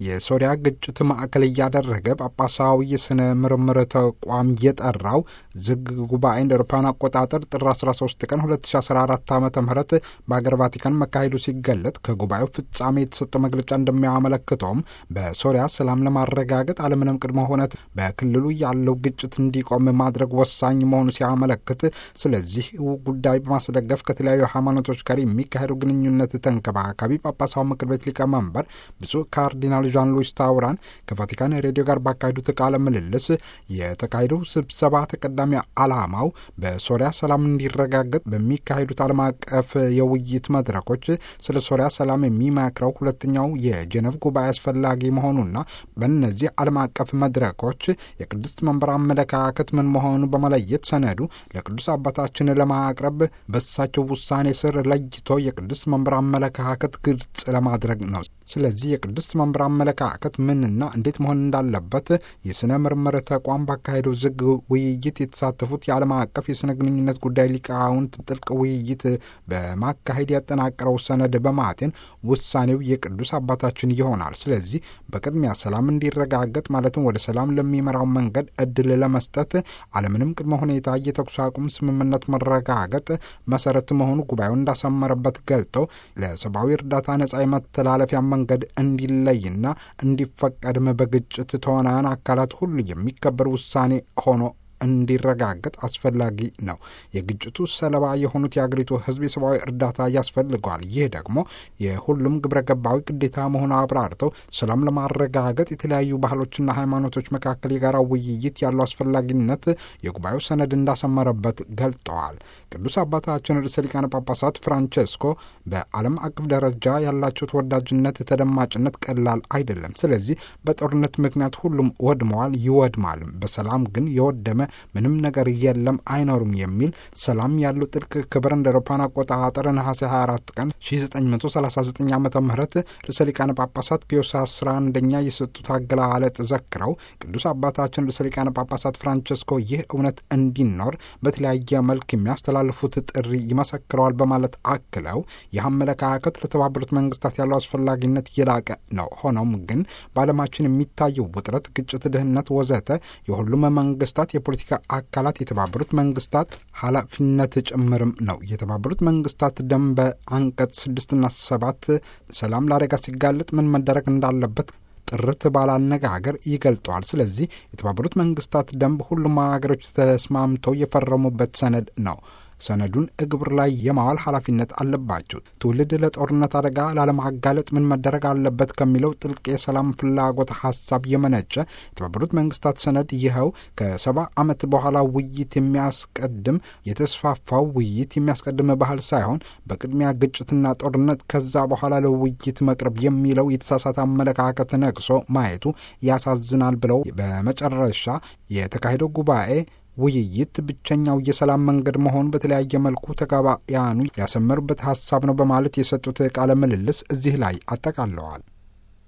የሶሪያ ግጭት ማዕከል እያደረገ ጳጳሳዊ የሥነ ምርምር ተቋም የጠራው ዝግ ጉባኤ እንደ አውሮፓውያን አቆጣጠር ጥር 13 ቀን 2014 ዓ ም በአገር ቫቲካን መካሄዱ ሲገለጥ ከጉባኤው ፍጻሜ የተሰጠው መግለጫ እንደሚያመለክተውም በሶሪያ ሰላም ለማረጋገጥ አለምንም ቅድመ ሁነት በክልሉ ያለው ግጭት እንዲቆም ማድረግ ወሳኝ መሆኑ ሲያመለክት፣ ስለዚህ ጉዳይ በማስደገፍ ከተለያዩ ሃይማኖቶች ጋር የሚካሄደው ግንኙነት ተንከባካቢ ጳጳሳዊ ምክር ቤት ሊቀመንበር ብፁዕ ካርዲናል ዣን ሉዊስ ታውራን ከቫቲካን ሬዲዮ ጋር ባካሄዱት ቃለ ምልልስ የተካሄደው ስብሰባ ተቀዳሚ ዓላማው በሶሪያ ሰላም እንዲረጋገጥ በሚካሄዱት ዓለም አቀፍ የውይይት መድረኮች ስለ ሶሪያ ሰላም የሚመክረው ሁለተኛው የጄኔቭ ጉባኤ አስፈላጊ መሆኑና በእነዚህ ዓለም አቀፍ መድረኮች የቅድስት መንበር አመለካከት ምን መሆኑ በመለየት ሰነዱ ለቅዱስ አባታችን ለማቅረብ በሳቸው ውሳኔ ስር ለይቶ የቅድስት መንበር አመለካከት ግልጽ ለማድረግ ነው። ስለዚህ የቅድስት መንበር አመለካከት ምንና እንዴት መሆን እንዳለበት የሥነ ምርምር ተቋም ባካሄደው ዝግ ውይይት የተሳተፉት የዓለም አቀፍ የሥነ ግንኙነት ጉዳይ ሊቃውንት ጥልቅ ውይይት በማካሄድ ያጠናቀረው ሰነድ በማጤን ውሳኔው የቅዱስ አባታችን ይሆናል። ስለዚህ በቅድሚያ ሰላም እንዲረጋገጥ ማለትም ወደ ሰላም ለሚመራው መንገድ እድል ለመስጠት አለምንም ቅድመ ሁኔታ የተኩስ አቁም ስምምነት መረጋገጥ መሰረት መሆኑ ጉባኤው እንዳሰመረበት ገልጠው ለሰብአዊ እርዳታ ነጻ የመተላለፊያ መንገድ እንዲለይና እንዲፈቀድም በግጭት ተዋናያን አካላት ሁሉ የሚከበር ውሳኔ ሆኖ እንዲረጋገጥ አስፈላጊ ነው። የግጭቱ ሰለባ የሆኑት የአገሪቱ ሕዝብ የሰብአዊ እርዳታ ያስፈልገዋል። ይህ ደግሞ የሁሉም ግብረ ገባዊ ግዴታ መሆኑ አብራርተው ሰላም ለማረጋገጥ የተለያዩ ባህሎችና ሃይማኖቶች መካከል የጋራ ውይይት ያለው አስፈላጊነት የጉባኤው ሰነድ እንዳሰመረበት ገልጠዋል። ቅዱስ አባታችን ርዕሰ ሊቃነ ጳጳሳት ፍራንቼስኮ በዓለም አቀፍ ደረጃ ያላቸው ተወዳጅነት፣ ተደማጭነት ቀላል አይደለም። ስለዚህ በጦርነት ምክንያት ሁሉም ወድመዋል፣ ይወድማል። በሰላም ግን የወደመ ምንም ነገር የለም አይኖርም የሚል ሰላም ያለው ጥልቅ ክብር እንደ አውሮፓውያን አቆጣጠር ነሐሴ 24 ቀን 1939 ዓ ም ርዕሰ ሊቃነ ጳጳሳት ፒዮስ 11ኛ የሰጡት አገላለጥ ዘክረው ቅዱስ አባታችን ርዕሰ ሊቃነ ጳጳሳት ፍራንቸስኮ ይህ እውነት እንዲኖር በተለያየ መልክ የሚያስተላልፉት ጥሪ ይመሰክረዋል በማለት አክለው ይህ አመለካከት ለተባበሩት መንግስታት ያለው አስፈላጊነት የላቀ ነው። ሆኖም ግን በዓለማችን የሚታየው ውጥረት፣ ግጭት፣ ድህነት ወዘተ የሁሉም መንግስታት የፖለቲካ አካላት የተባበሩት መንግስታት ኃላፊነት ጭምርም ነው። የተባበሩት መንግስታት ደንብ አንቀጽ ስድስትና ሰባት ሰላም ለአደጋ ሲጋለጥ ምን መደረግ እንዳለበት ጥርት ባለ አነጋገር ይገልጠዋል። ስለዚህ የተባበሩት መንግስታት ደንብ ሁሉም ሀገሮች ተስማምተው የፈረሙበት ሰነድ ነው። ሰነዱን እግብር ላይ የማዋል ኃላፊነት አለባቸው። ትውልድ ለጦርነት አደጋ ላለማጋለጥ ምን መደረግ አለበት ከሚለው ጥልቅ የሰላም ፍላጎት ሀሳብ የመነጨ የተባበሩት መንግስታት ሰነድ ይኸው ከሰባ ዓመት በኋላ ውይይት የሚያስቀድም የተስፋፋው ውይይት የሚያስቀድም ባህል ሳይሆን በቅድሚያ ግጭትና ጦርነት ከዛ በኋላ ለውይይት መቅረብ የሚለው የተሳሳተ አመለካከት ነቅሶ ማየቱ ያሳዝናል ብለው በመጨረሻ የተካሄደው ጉባኤ ውይይት ብቸኛው የሰላም መንገድ መሆኑ በተለያየ መልኩ ተጋባያኑ ያሰመሩበት ሀሳብ ነው በማለት የሰጡት ቃለ ምልልስ እዚህ ላይ አጠቃለዋል።